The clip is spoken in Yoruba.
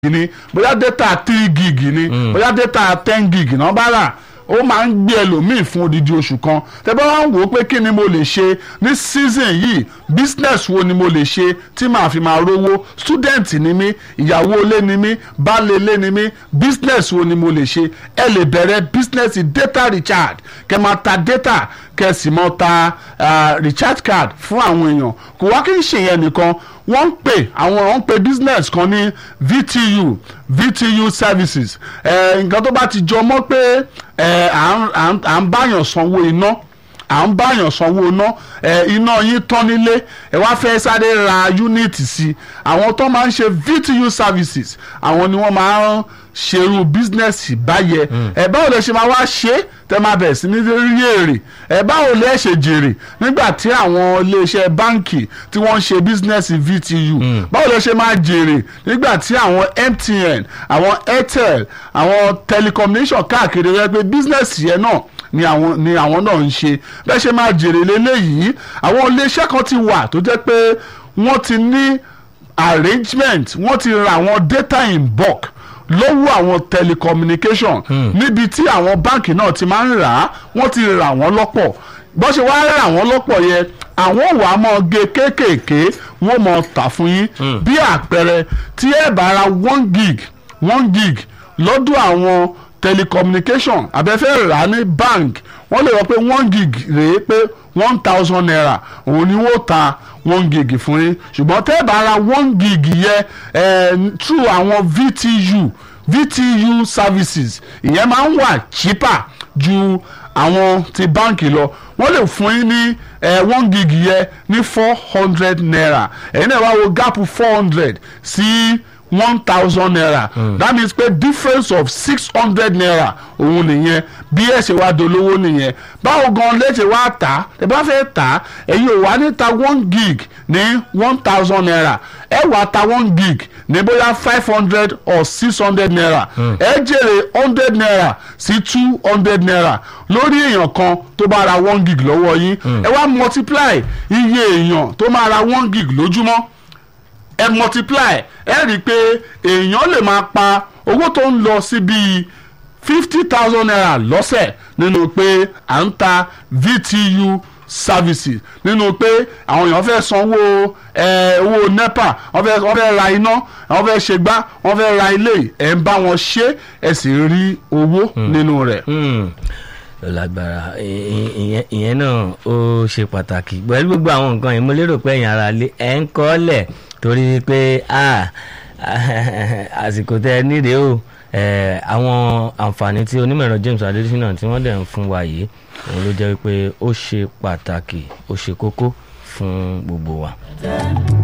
ni bóyá data three gig ni bóyá data ten gig náà bá rà ó máa ń gbé ẹlòmíì fún odidi oṣù kan tẹ́ bá wá ń wò ó pé kí ni mo lè ṣe ní season yìí business wo ni mo lè ṣe tí màá fi máa rówó student ni mí ìyàwó ilé ni mí baálé ilé ni mí business wo ni mo lè ṣe ẹ lè bẹ̀rẹ̀ business data recharge kẹ́ máa ta data kẹ́ sì máa ta ah, recharge card fún àwọn èèyàn kò wá kí n ṣe yẹn nìkan wọ́n ń pè àwọn wọ́n ń pè business kan ní VTU VTU services ẹ̀ nǹkan tó bá ti jọ mọ́ pé ẹ̀ à ń- à ń- à ń báyàn sanwó iná à ń báyàn sanwó iná ẹ iná yín tán nílé ẹ wá fẹ́ sáré ra yúnítì sí i àwọn tó máa ń ṣe VTU services àwọn ni wọ́n máa ń ṣerú bísínẹ́sì báyẹ ẹ báwo lè ṣe máa wá ṣe é tẹ máa bẹ̀rẹ̀ sí ní rí èrè ẹ báwo lè ṣe jèrè nígbà tí àwọn iléeṣẹ́ báǹkì tí wọ́n ń ṣe bísínẹ́sì VTU báwo lè ṣe máa jèrè nígbà tí àwọn MTN àwọn Airtel àwọn telecommunication káàkiri rẹ pé bísínẹ́sì yẹn náà ni àwọn ni àwọn náà ń ṣe bẹ́ẹ̀ ṣe máa jèrè lélẹ́yìí àwọn iléeṣẹ́ kan ti wà tó jẹ́ pé wọ́n ti ní arrangement wọ́n ti ra àwọn data in bulk lọ́wọ́ àwọn telecommunication níbi tí àwọn báǹkì náà ti máa ń rà á wọ́n ti rà wọ́n lọ́pọ̀ bó ṣe wá rà wọ́n lọ́pọ̀ yẹn àwọn ò wá mọ́ ge kéékèèké wọ́n mọ̀ tà fún yín bí àpẹẹrẹ tí ẹ bá ra one gig one gig lọ́dọ̀ àwọn telecommunication abẹ́fẹ́ rà á ní bank wọ́n lè rọ pé one gig rèé pé one thousand naira òun ni wọ́n ta one gig fún yín ṣùgbọ́n tẹ́ ẹ bá ra one gig yẹ eh, through àwọn VTU VTU services ìyẹn máa ń wà cheaper ju àwọn ti báǹkì lọ wọ́n lè fún yín ní eh, one gig yẹ ní four hundred naira ẹ̀yin náà wá wo gap four hundred sí. Si, one thousand naira mm. that means pé difference of six hundred naira òun nìyẹn bí ẹ ṣe wá dolówó nìyẹn báwo gan lè ṣe wá tà ẹ bá fẹ́ tà ẹ̀yin ò wá ní ta one gig ní one thousand naira ẹ wá ta one gig ní bóyá five hundred or six hundred naira ẹ jèrè hundred naira sí two hundred naira lórí èèyàn kan tó bá ra one gig lọ́wọ́ yín ẹ wá multiply iye èèyàn tó máa ra one gig lójúmọ́ ẹ multiply ẹ rí i pé èèyàn lè máa pa owó tó ń lọ sí bíi fifty thousand naira lọ́sẹ̀ nínú pé à ń ta VTU services nínú pé àwọn èèyàn fẹ́ sanwó ẹ owó nepa wọ́n fẹ́ wọ́n fẹ́ ra iná wọ́n fẹ́ ṣe gbá wọ́n fẹ́ ra ilé ẹ̀ ń bá wọn ṣe ẹ̀ sì rí owó nínú rẹ̀. ó lágbára ì- ìyẹn ìyẹn náà ó ṣe pàtàkì pẹ̀lú gbogbo àwọn nǹkan yìí mo lérò pé ẹ̀yin ara lé ẹ̀ ń kọ́ lẹ̀ torí pé ah, àsìkò tẹ ẹ nídìí o eh, àwọn àǹfààní tí onímọ̀ ẹ̀rọ James Adésínà tí wọ́n dẹ̀ ń fún wa yìí òun ló jẹ́ pé ó ṣe pàtàkì ó ṣe kókó fún gbogbo wa.